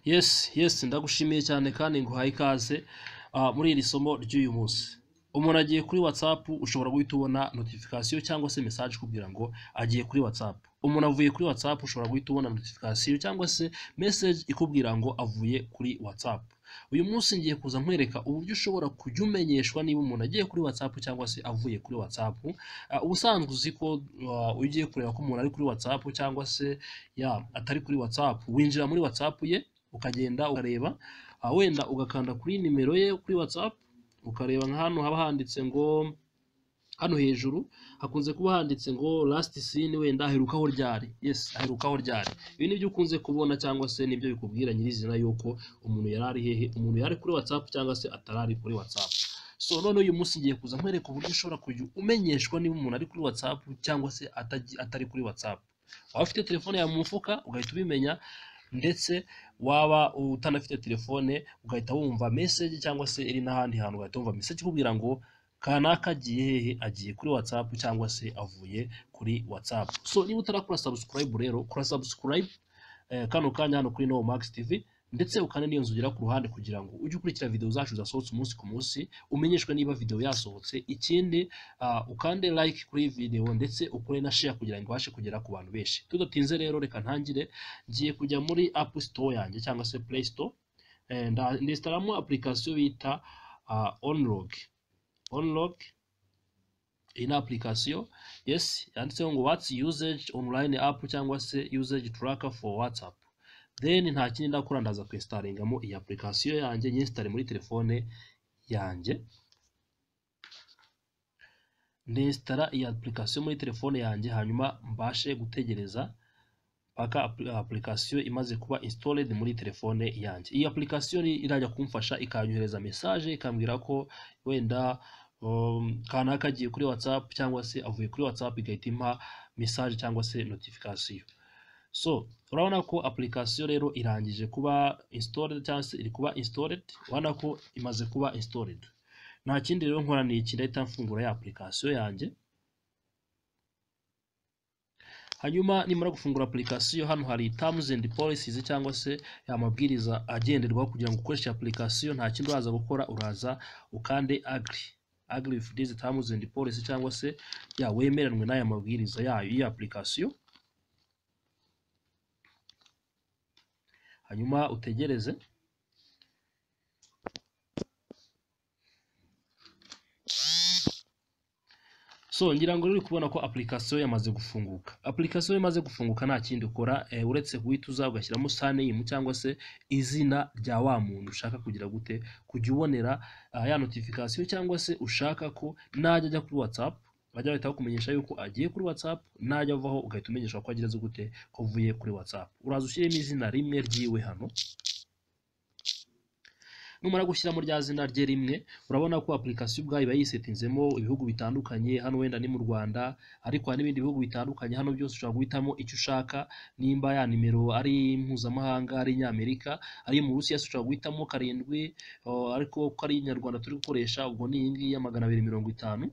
yesi yesi ndagushimiye cyane kandi nguhaye ikaze ah, muri iri somo ry'uyu munsi umuntu agiye kuri watsapu ushobora guhita ubona notification cyangwa se message ikubwira ngo agiye kuri watsapu umuntu avuye kuri watsapu ushobora guhita ubona notification cyangwa se message ikubwira ngo avuye kuri watsapu uyu munsi ngiye kuza nkwereka uburyo ushobora kujya umenyeshwa niba umuntu agiye kuri watsapu cyangwa se avuye kuri watsapu Ah, ubusanzwe uzi ko ah, iyo ugiye kureba ko umuntu ari kuri watsapu cyangwa se ya atari kuri watsapu winjira muri watsapu ye ukagenda ukareba ah, wenda ugakanda kuri nimero ye kuri watsapu ukareba nka hano haba handitse ngo hano hejuru hakunze kuba handitse ngo last seen wenda aherukaho ryari yes aherukaho ryari ibi nibyo ukunze kubona cyangwa se nibyo bikubwira nyirizina yuko umuntu yari ari hehe umuntu yari ari kuri whatsapp cyangwa se atari ari kuri whatsapp so none uyu munsi ngiye kuza nkwereka uburyo ushobora kujya umenyeshwa niba umuntu ari kuri whatsapp cyangwa se atagi- atari kuri whatsapp waba ufite telefone yawe mu mufuka ugahita ubimenya ndetse waba utanafite telefone ugahita wumva message cyangwa se iri n'ahandi hantu ugahita wumva message ikubwira ngo kanaka agiye hehe agiye kuri whatsapp cyangwa se avuye kuri whatsapp so niba utarakora subscribe rero kora subscribe eh, kano kanya hano kuri Nomax TV ndetse ukane n'iyo nzu ugera ku ruhande kugira ngo ujye ukurikira video zacu zasohotse umunsi ku munsi umenyeshwe niba video yasohotse ikindi ah, ukande like kuri iyi video ndetse ukore na share kugira ngo ibashe kugera ku bantu benshi tudatinze rero reka ntangire ngiye kujya muri app store yanjye cyangwa se play store eh, nda- ndesitaramo application bita ah, onlog onlog iyi ni application yes yanditseho ngo what's usage online app cyangwa se usage tracker for whatsapp then nta kindi ndakora ndaza kwinstallingamo iyi application yanjye nyinsitare muri telefone yanjye ndinstara iyi application muri telefone yanjye hanyuma mbashe gutegereza paka application imaze kuba installed muri telefone yanjye iyi application ni- irajya kumfasha ikanyohereza message ikambwira ko wenda um, kanaka agiye kuri whatsapp cyangwa se avuye kuri whatsapp igahita impa message cyangwa se notification so urabona ko application rero irangije kuba installed cyangwa se iri kuba installed urabona ko imaze kuba installed nta kindi rero nkora ni iki ndahita mfungura ya application yanjye hanyuma nimara gufungura application hano hari terms and policies cyangwa se amabwiriza agenderwaho kugira ngo ukoreshe application nta kindi uraza gukora uraza ukande agree agree with these terms and policy cyangwa se ya wemeranwe n'aya mabwiriza yayo iyi application hanyuma utegereze so ngira ngo rero uri kubona ko application yamaze gufunguka application imaze gufunguka nta kindi ukora eh, uretse guhita uza ugashyiramo surname cyangwa se izina rya wa muntu ushaka kugira gute kujya ubonera ah, ya notification cyangwa se ushaka ko najya ajya kuri whatsapp bajya bahita bakumenyesha yuko agiye kuri whatsapp najya avaho ugahita umenyeshwa ko ageze gute ko uvuye kuri whatsapp uraza ushyiremo izina rimwe ryiwe hano numara gushyiramo rya zina rye rimwe urabona ko application ubwayo iba yisetinzemo ibihugu bitandukanye hano wenda ni mu Rwanda ariko hari n'ibindi bihugu bitandukanye hano byose ushobora guhitamo icyo ushaka nimba ya nimero ari mpuzamahanga ari Nyamerika ari mu Burusiya se ushobora guhitamo karindwi o, ariko ko ari inyarwanda turi gukoresha ubwo ni iyi ngiyi ya magana abiri mirongo itanu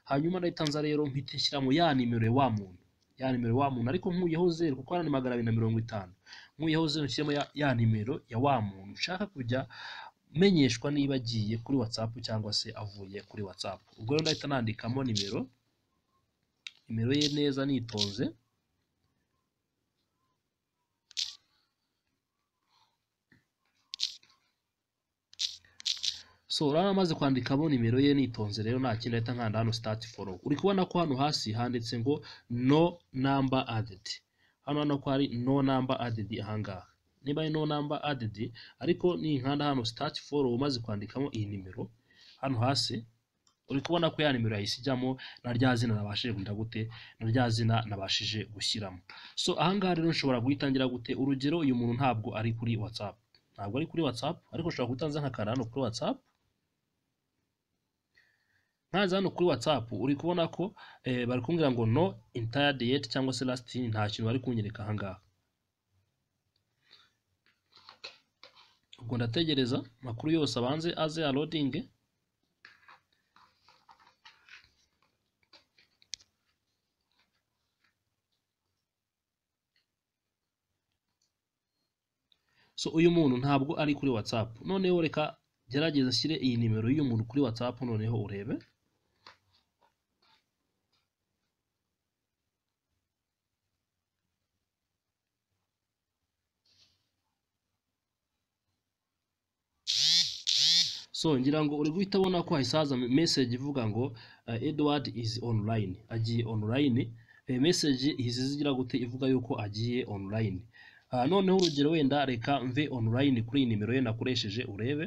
hanyuma ndahita nza rero mpita nshyiramo ya nimero ya wa muntu ya nimero ya wa muntu ariko nkuyeho zeru kuko hano ni magana abiri na mirongo itanu nkuyeho zeru nshyiramo ya, ya nimero ya wa muntu ushaka kujya menyeshwa niba agiye kuri whatsapp cyangwa se avuye kuri whatsapp ubwo rero ndahita nandikamo nimero nimero ye neza nitonze so urabona amaze kwandikamo nimero ye nitonze rero nta kindi ahita nkanda hano start follow uri kubona ko hano hasi handitse ngo no number added hano hano ko hari no number added ahangaha niba ari no number added ariko ninkanda hano start follow umaze kwandikamo iyi nimero hano hasi uri kubona ko ya nimero yahise ijyamo na rya zina nabashije kugira gute na rya zina nabashije gushyiramo so ahangaha rero nshobora guhitangira gute urugero uyu muntu ntabwo ari kuri whatsapp ntabwo ari kuri whatsapp ariko ushobora guhita nza nkakanda hano kuri whatsapp nkaza hano kuri whatsapp uri kubona ko eh, bari kumbwira ngo no entire date cyangwa se last in nta kintu bari kunyereka ahangaha ubwo ndategereza amakuru yose abanze aze alodinge so uyu muntu ntabwo ari kuri whatsapp noneho reka gerageza ashyire iyi nimero y'uyu muntu kuri whatsapp noneho urebe so ngira ngo uri guhita ubona ko hasaza message ivuga ngo eh, edward is online agiye online Eh, message ihise zigira gute ivuga yuko agiye online Ah, noneho urugero wenda reka mve online kuri iyi nimero ye nakoresheje urebe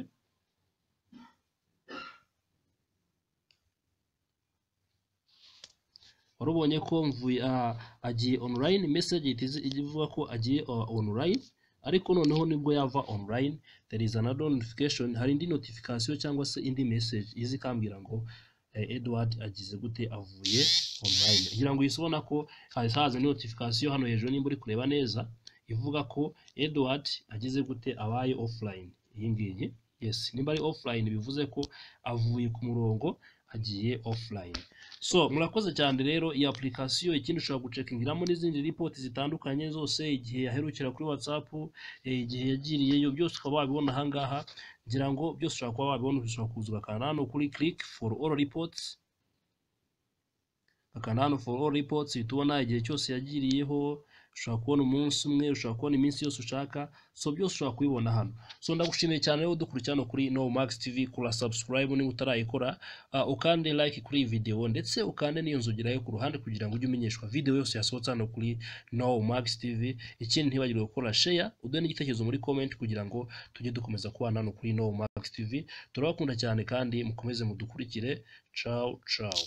warubonye ko mvuye ah, agiye online message ihita izi- ivuga ko agiye ah, online ariko noneho nibwo yava online there is another notification hari indi notification cyangwa se indi message izi ikambwira ngo eh, Edward agize gute avuye online ngira ngo uhise ubona ko hahise haza notification hano hejuru nimba uri kureba neza ivuga ko Edward agize gute abaye offline iyi ngiyi yes nimba ari offline bivuze ko avuye ku murongo agiye offline so murakoze cyane rero iyi application ikindi ushobora gucekingiramo n'izindi report zitandukanye zose igihe yaherukira kuri whatsapp eh, igihe yagiriyeyo byose ukaba wabibona ahangaha ngira ngo byose ushobora kuba wabibona ushobora kuza ugakanda hano kuri click for all reports ugakanda hano for all reports uhita ubona igihe cyose yagiriyeho ushobora kubona umunsi umwe ushobora kubona iminsi yose ushaka so byose ushobora kubibona hano so ndagushimiye cyane rero dukurikira hano kuri no max tv kura subscribe niba utarayikora uh, ukande like kuri iyi video ndetse ukande n'iyo nzogera yo ku ruhande kugira ngo ujye umenyeshwa video yose yasohotse hano kuri no max tv ikindi ntibagirwe gukora share uduhe n'igitekerezo muri comment kugira ngo tujye dukomeza kubana hano kuri no max tv turabakunda cyane kandi mukomeze mudukurikire ciao ciao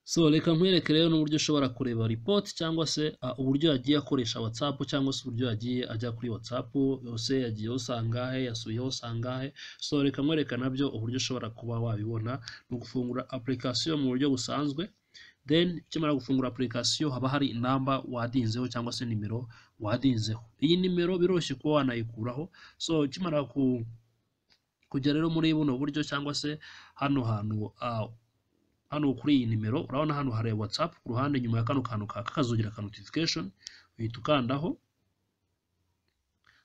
so reka nkwereke rero n'uburyo ushobora kureba report cyangwa se ah, uburyo yagiye akoresha whatsapp cyangwa se uburyo yagiye ajya kuri whatsapp yose yagiye usangahe yasuyeho usangahe so reka nkwereka nabyo uburyo ushobora kuba wabibona ni ugufungura application mu buryo busanzwe then ukimara gufungura application haba hari namba wadinzeho cyangwa se nimero wadinzeho iyi nimero biroroshye kuba wanayikuraho so ukimara ku kujya rero muri buno buryo cyangwa se hano hantu ah, hano kuri iyi nimero urabona hano hari whatsapp ku ruhande nyuma ya kano kantu kaka kazogira ka notification uhita ukandaho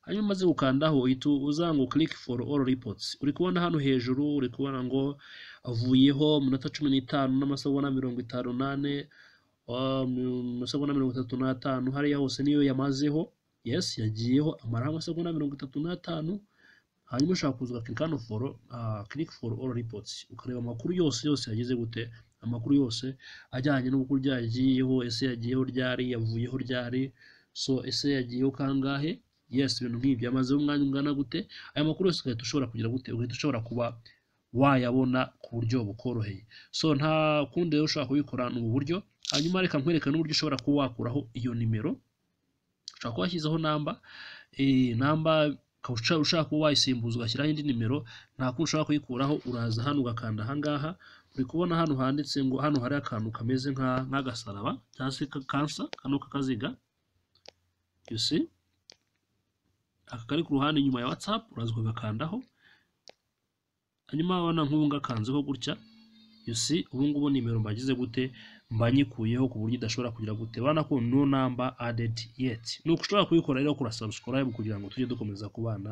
hanyuma umaze gukandaho uhita uza ngo click for all reports uri kubona hano hejuru uri kubona ngo avuyeho minota cumi n'itanu n'amasegonda mirongo itanu n'ane ah, mu- amasegonda mirongo itatu n'atanu hariya hose niyo yamazeho yes yagiyeho amaraho amasegonda mirongo itatu n'atanu hanyuma ushobora kuza ugakirika hano for uh, click for all reports ukareba amakuru yose yose yagize gute amakuru yose ajyanye n'uburyo yagiyeho ese yagiyeho ryari yavuyeho ryari so ese yagiyeho kangahe yes ibintu nk'ibyo yamazeho umwanya ungana gute aya makuru yose ugahita ushobora kugira gute ugahita ushobora kuba wayabona ku buryo bukoroheye so nta kundi rero ushobora kubikora ni ubu buryo hanyuma reka nkwereka n'uburyo ushobora kuba wakuraho iyo nimero ushobora kuba washyizeho namba eh, namba ukaba usha- ushaka kuba wayisimbuza ugashyiraho indi nimero nta kundi ushobora kuyikuraho uraza hano ugakanda ahangaha uri kubona hano handitse ngo hano hari akantu kameze nka- nk'agasaraba cyangwa se ka- kansa kano kakaziga you see aka kari ku ruhande inyuma ya whatsapp uraza ugakandaho hanyuma wabona nk'ubu ngakanzeho gutya you see ubu ngubu nimero mbagize gute mba nyikuyeho ku buryo idashobora kugira gute bana ko no number added yet ni uko ushobora kuyikora rero kura subscribe kugira ngo tujye dukomeza kubana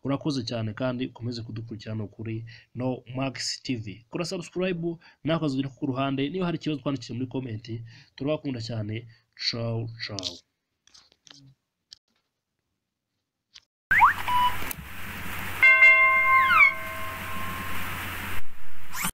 urakoze cyane kandi ukomeze kudukurikirana kuri no max tv kura subscribe nawe ukazugira ku ruhande niba hari ikibazo twandikire muri comment turabakunda cyane ciao ciao